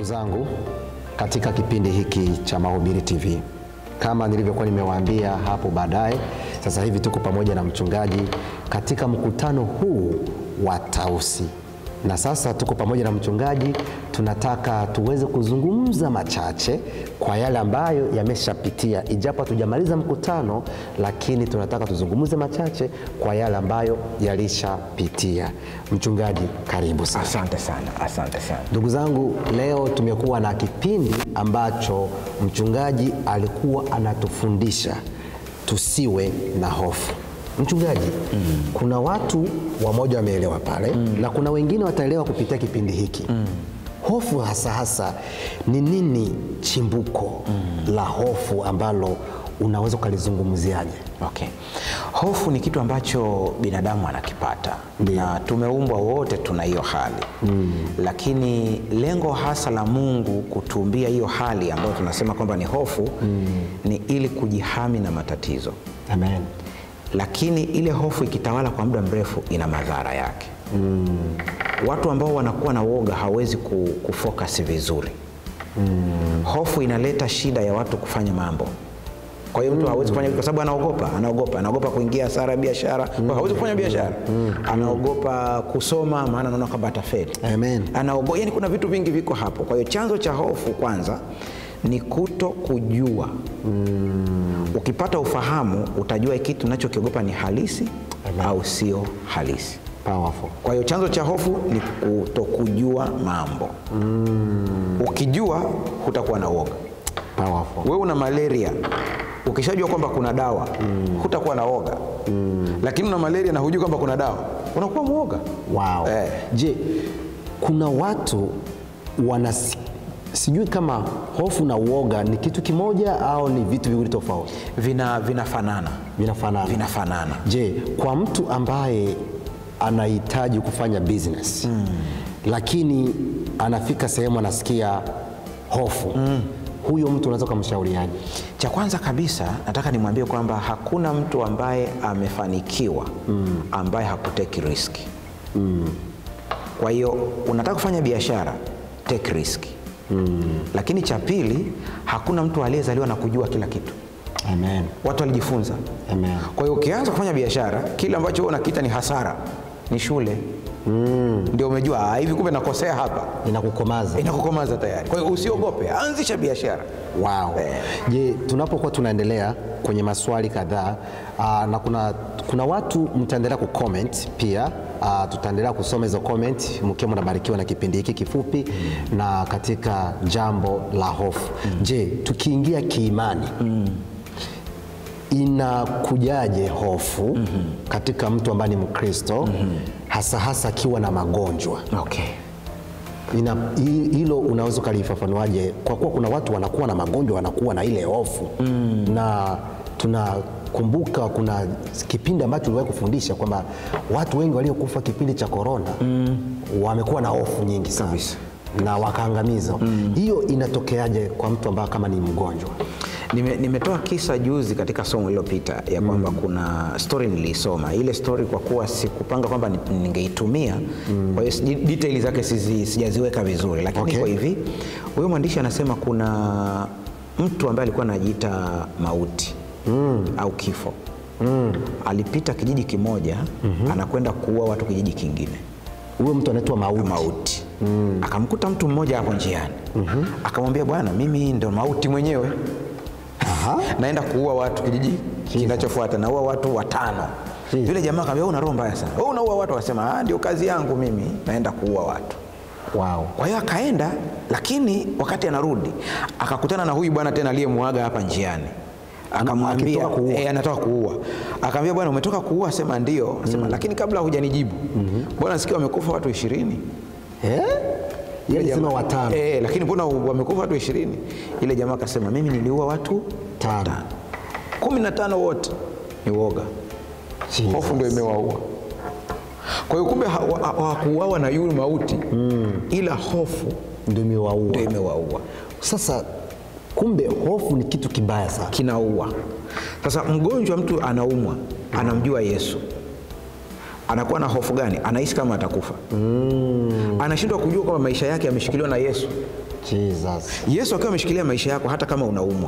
zangu katika kipindi hiki cha Mahubiri TV. Kama nilivyokuwa nimewaambia hapo baadaye, sasa hivi tuko pamoja na mchungaji katika mkutano huu wa Tausi, na sasa tuko pamoja na mchungaji, tunataka tuweze kuzungumza machache kwa yale ambayo yameshapitia, ijapo hatujamaliza mkutano, lakini tunataka tuzungumze machache kwa yale ambayo yalishapitia. Mchungaji, karibu sana. Asante sana, asante sana. Ndugu zangu, leo tumekuwa na kipindi ambacho mchungaji alikuwa anatufundisha tusiwe na hofu. Mchungaji, mm. kuna watu wamoja wameelewa pale mm. na kuna wengine wataelewa kupitia kipindi hiki mm. hofu hasa hasa ni nini? Chimbuko mm. la hofu ambalo unaweza ukalizungumziaje? Okay. Hofu ni kitu ambacho binadamu anakipata Ndiyo. na tumeumbwa wote tuna hiyo hali mm. lakini lengo hasa la Mungu kutuumbia hiyo hali ambayo tunasema kwamba ni hofu mm. ni ili kujihami na matatizo, Amen. lakini ile hofu ikitawala kwa muda mrefu ina madhara yake mm. watu ambao wanakuwa na woga hawezi ku- kufocus vizuri mm. hofu inaleta shida ya watu kufanya mambo kwa hiyo mtu hawezi kufanya kwa sababu anaogopa anaogopa anaogopa kuingia hasara ya biashara kwa hiyo hawezi kufanya biashara anaogopa kusoma maana anaona kwamba atafeli Amen. anaogopa yani kuna vitu vingi viko hapo kwa hiyo chanzo cha hofu kwanza ni kuto kujua mm. ukipata ufahamu utajua kitu unachokiogopa ni halisi au sio halisi Powerful. kwa hiyo chanzo cha hofu ni kutokujua mambo mm. ukijua hutakuwa na uoga Powerful. wewe una malaria ukishajua kwamba kuna dawa mm. hutakuwa na woga mm. lakini una malaria na hujui kwamba kuna dawa unakuwa mwoga Wow. Eh. Je, kuna watu wana sijui kama hofu na uoga ni kitu kimoja au ni vitu viwili tofauti vina vinafanana vinafanana? vinafanana Je, kwa mtu ambaye anahitaji kufanya business mm. lakini anafika sehemu anasikia hofu mm. huyo mtu unaweza ukamshauriaje? cha kwanza kabisa nataka nimwambie kwamba hakuna mtu ambaye amefanikiwa mm. ambaye hakuteki riski mm. kwa hiyo unataka kufanya biashara take risk mm. lakini cha pili hakuna mtu aliyezaliwa na kujua kila kitu Amen. watu walijifunza Amen. kwa hiyo ukianza kufanya biashara kile ambacho wewe unakiita ni hasara ni shule mm. ndio umejua "Ah, hivi kumbe nakosea hapa Inakukomaza. inakukomaza tayari kwa hiyo usiogope anzisha biashara Wow. Eh. Je, tunapokuwa tunaendelea kwenye maswali kadhaa aa, na kuna, kuna watu mtaendelea kucomment pia aa, tutaendelea kusoma hizo comment mkiwa mnabarikiwa na kipindi hiki kifupi na katika jambo la hofu. Je, tukiingia kiimani inakujaje hofu katika mtu ambaye ni Mkristo hasa hasa akiwa na magonjwa? okay. Ina, hi- hilo unaweza ukalifafanuaje? Kwa kuwa kuna watu wanakuwa na magonjwa wanakuwa na ile hofu mm. na tunakumbuka kuna kipindi ambacho uliwahi kufundisha kwamba watu wengi waliokufa kipindi cha korona mm. wamekuwa na hofu nyingi sana Kabisa. na wakaangamizwa. Hiyo inatokeaje kwa mtu ambaye kama ni mgonjwa? Nime- nimetoa kisa juzi katika somo lililopita ya kwamba kuna story niliisoma ile story kwa kuwa sikupanga kwamba ni- ningeitumia kwa hiyo siji- detail zake sizi- sijaziweka vizuri lakini Okay. kwa hivi huyo mwandishi anasema kuna mtu ambaye alikuwa anajiita mauti au kifo alipita kijiji kimoja anakwenda kuua watu kijiji kingine Huyo mtu anaitwa mauti. mauti akamkuta mtu mmoja hapo njiani akamwambia bwana mimi ndo mauti mwenyewe Aha. naenda kuua watu kijiji kinachofuata naua watu watano Jesus. yule jamaa akamwambia "Wewe una roho mbaya sana wewe unaua watu akasema "Ah, ndio kazi yangu mimi naenda kuua watu Wow. kwa hiyo akaenda lakini wakati anarudi akakutana na huyu bwana tena aliyemwaga hapa njiani akamwambia akitoka kuua. eh, anatoka kuua akamwambia bwana umetoka kuua sema ndio sema lakini kabla hujanijibu bwana sikia wamekufa watu ishirini Eh? Yeye alisema Jamaa- watano. Eh, lakini mbona wamekufa watu ishirini? Ile jamaa akasema mimi niliua watu Tano. kumi na tano wote ni woga, Jesus. hofu ndio imewaua. Kwa hiyo kumbe hawakuuawa ha, hawakuuawa na yule mauti ila hofu Ndio imewaua. ndio imewaua, Sasa kumbe hofu ni kitu kibaya sana. kinaua. Sasa mgonjwa, mtu anaumwa, anamjua Yesu, anakuwa na hofu gani? Anahisi kama atakufa mm. Anashindwa kujua kwamba maisha yake yameshikiliwa na Yesu. Jesus. Yesu akiwa ameshikilia maisha yako hata kama unaumwa.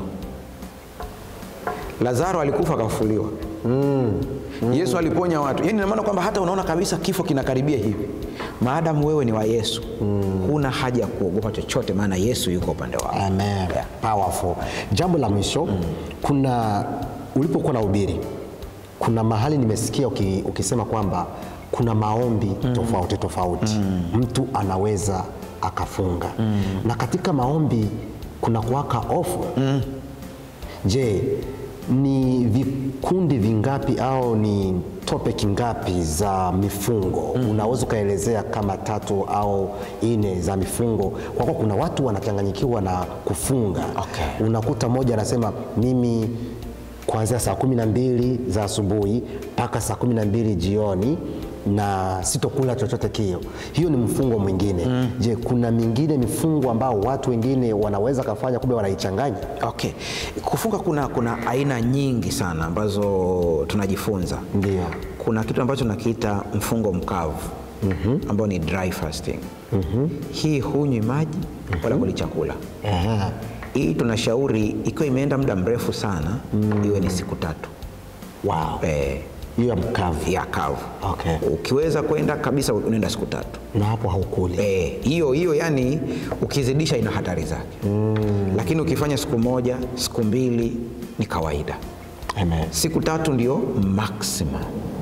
Lazaro alikufa akafufuliwa. Yesu aliponya watu. Yaani ina maana kwamba hata unaona kabisa kifo kinakaribia hivi, maadamu wewe ni wa Yesu huna haja ya kuogopa chochote, maana Yesu yuko upande wako. Amen. Powerful. Jambo la mwisho, kuna ulipokuwa na ubiri, kuna mahali nimesikia uki, ukisema kwamba kuna maombi tofauti tofauti mtu anaweza akafunga na katika maombi kuna kuwaka ofu Je, ni vikundi vingapi au ni topic ngapi za mifungo unaweza ukaelezea kama tatu au nne za mifungo? Kwa kuwa kuna watu wanachanganyikiwa na kufunga. Okay. Unakuta mmoja anasema mimi kuanzia saa kumi na mbili za asubuhi mpaka saa kumi na mbili jioni na sitokula chochote kio. Hiyo ni mfungo mwingine. Je, kuna mingine mifungo ambao watu wengine wanaweza kafanya kumbe wanaichanganya? Okay. Kufunga kuna, kuna aina nyingi sana ambazo tunajifunza. Ndio. Kuna kitu ambacho nakiita mfungo mkavu ambao ni dry fasting. Hii hunywi maji wala kuli chakula. Aha. Hii tunashauri ikiwa imeenda muda mrefu sana iwe ni siku tatu Wow. eh, Hiyo ya mkavu ya kavu. Okay. Ukiweza kwenda kabisa unaenda siku tatu na hapo haukuli. Eh, hiyo hiyo yani ukizidisha ina hatari zake lakini ukifanya siku moja siku mbili ni kawaida Amen. siku tatu ndio maximum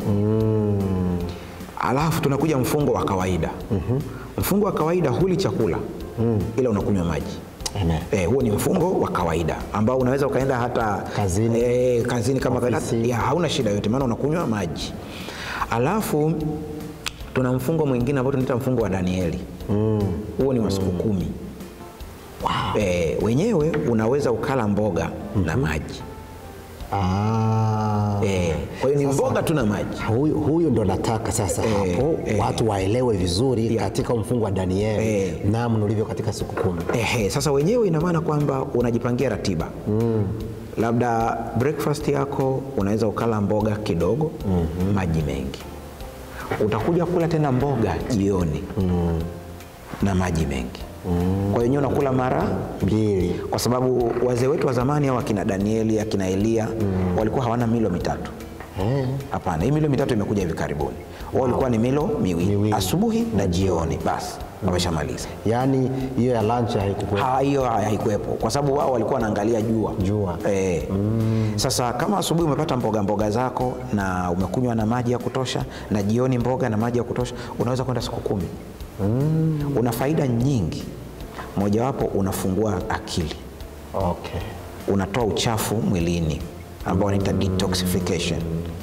alafu tunakuja mfungo wa kawaida mfungo wa kawaida huli chakula ila unakunywa maji Amen. Eh, huo ni mfungo wa kawaida ambao unaweza ukaenda hata Kazini. eh, kazini kama kawaida, Ofisi. ya, hauna shida yote, maana unakunywa maji. Alafu tuna mfungo mwingine ambao tunaita mfungo wa Danieli. Huo ni wa siku kumi. Eh, wenyewe unaweza ukala mboga na maji Ah. eh, kwa hiyo ni mboga tu na maji. Huyu, huyu ndo nataka sasa hapo watu waelewe vizuri katika mfungo wa Danieli Eh. namna ulivyo katika siku kumi. Ehe, sasa wenyewe ina maana kwamba unajipangia ratiba labda breakfast yako unaweza ukala mboga kidogo maji mengi utakuja kula tena mboga jioni na maji mengi kwa hiyo wenyewe unakula mara Mbili. kwa sababu wazee wetu wa zamani au akina Danieli akina Elia walikuwa hawana milo mitatu Eh. hapana hii milo mitatu imekuja hivi karibuni wao walikuwa ni milo miwili, Miwili. asubuhi na jioni basi wameshamaliza Yaani hiyo ya lunch haikukuwa. Ha, hiyo haikuwepo kwa sababu wao walikuwa wanaangalia jua Jua. Eh. Sasa kama asubuhi umepata mboga mboga zako na umekunywa na maji ya kutosha na jioni mboga na maji ya kutosha unaweza kwenda siku kumi una faida nyingi mojawapo unafungua akili Okay. unatoa uchafu mwilini ambao wanaita detoxification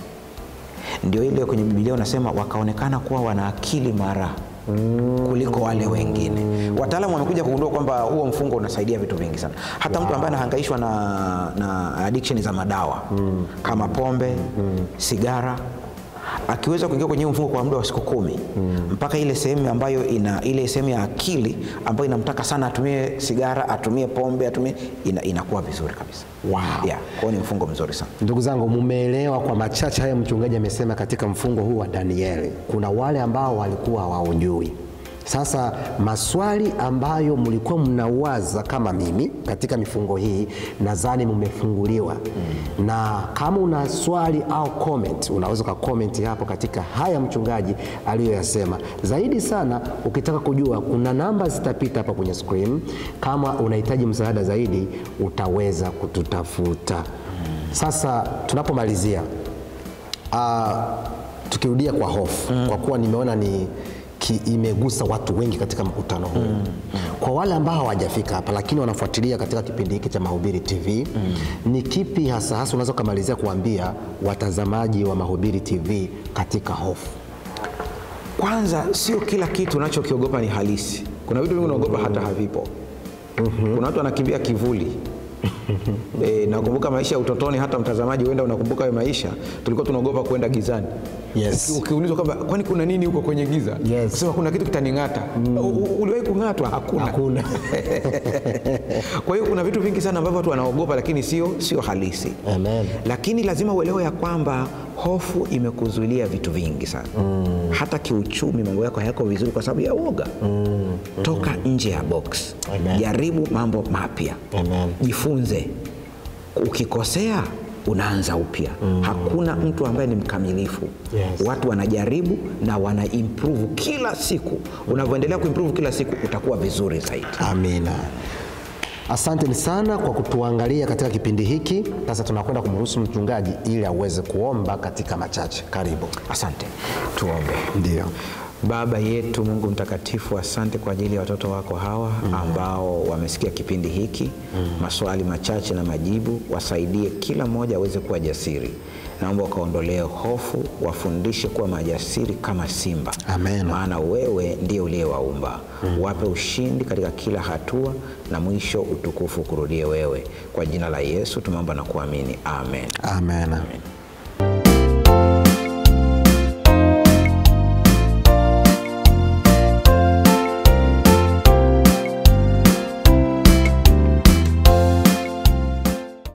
ndio ile kwenye Biblia unasema wakaonekana kuwa wana akili mara kuliko wale wengine. Wataalamu wamekuja kugundua kwamba huo mfungo unasaidia vitu vingi sana. Hata mtu ambaye anahangaishwa na, na addiction za madawa kama pombe, sigara akiweza kuingia kwenye huu mfungo kwa muda wa siku kumi mpaka ile sehemu ambayo ina ile sehemu ya akili ambayo inamtaka sana atumie sigara, atumie pombe, atumie ina, inakuwa vizuri kabisa. Wow. Yeah, kwa hiyo ni mfungo mzuri sana. Ndugu zangu, mumeelewa kwa machache haya mchungaji amesema katika mfungo huu wa Danieli. Kuna wale ambao walikuwa hawaujui. Sasa maswali ambayo mlikuwa mnawaza kama mimi katika mifungo hii, nadhani mmefunguliwa na kama una swali au comment, unaweza ka comment hapo katika haya mchungaji aliyoyasema. Zaidi sana, ukitaka kujua, kuna namba zitapita hapa kwenye screen. Kama unahitaji msaada zaidi, utaweza kututafuta. Sasa tunapomalizia Ah, tukirudia kwa hofu kwa kuwa nimeona ni ki, imegusa watu wengi katika mkutano huu kwa wale ambao hawajafika hapa lakini wanafuatilia katika kipindi hiki cha Mahubiri TV ni kipi hasa hasa unaweza ukamalizia kuambia watazamaji wa Mahubiri TV katika hofu? Kwanza, sio kila kitu unachokiogopa ni halisi. Kuna vitu vingi unaogopa hata havipo. Kuna watu wanakimbia kivuli. E, nakumbuka maisha ya utotoni, hata mtazamaji, huenda unakumbuka hayo maisha, tulikuwa tunaogopa kwenda gizani. Yes. Uki- Ukiulizwa kwamba kwani kuna nini huko kwenye giza, Yes. sema kuna kitu kitaning'ata. U- u- Uliwahi kung'atwa? Hakuna. Hakuna. Kwa hiyo kuna vitu vingi sana ambavyo watu wanaogopa, lakini sio sio halisi. Amen. Lakini lazima uelewe ya kwamba hofu imekuzuilia vitu vingi sana hata kiuchumi mambo yako hayako vizuri kwa sababu ya woga toka nje ya box Amen. jaribu mambo mapya Amen. jifunze ukikosea unaanza upya hakuna mtu ambaye ni mkamilifu Yes. watu wanajaribu na wana improve kila siku unavyoendelea kuimprove kila siku utakuwa vizuri zaidi Amina. Asanteni sana kwa kutuangalia katika kipindi hiki. Sasa tunakwenda kumruhusu mchungaji ili aweze kuomba katika machache. Karibu. asante tuombe Ndio. Baba yetu Mungu mtakatifu, asante kwa ajili ya watoto wako hawa ambao wamesikia kipindi hiki. Maswali machache na majibu, wasaidie kila mmoja aweze kuwa jasiri. Naomba ukaondolee hofu, wafundishe kuwa majasiri kama simba, Amen. maana wewe ndiye uliyewaumba. Wape ushindi katika kila hatua, na mwisho utukufu kurudie wewe. Kwa jina la Yesu tumeomba na kuamini, amen. Amen.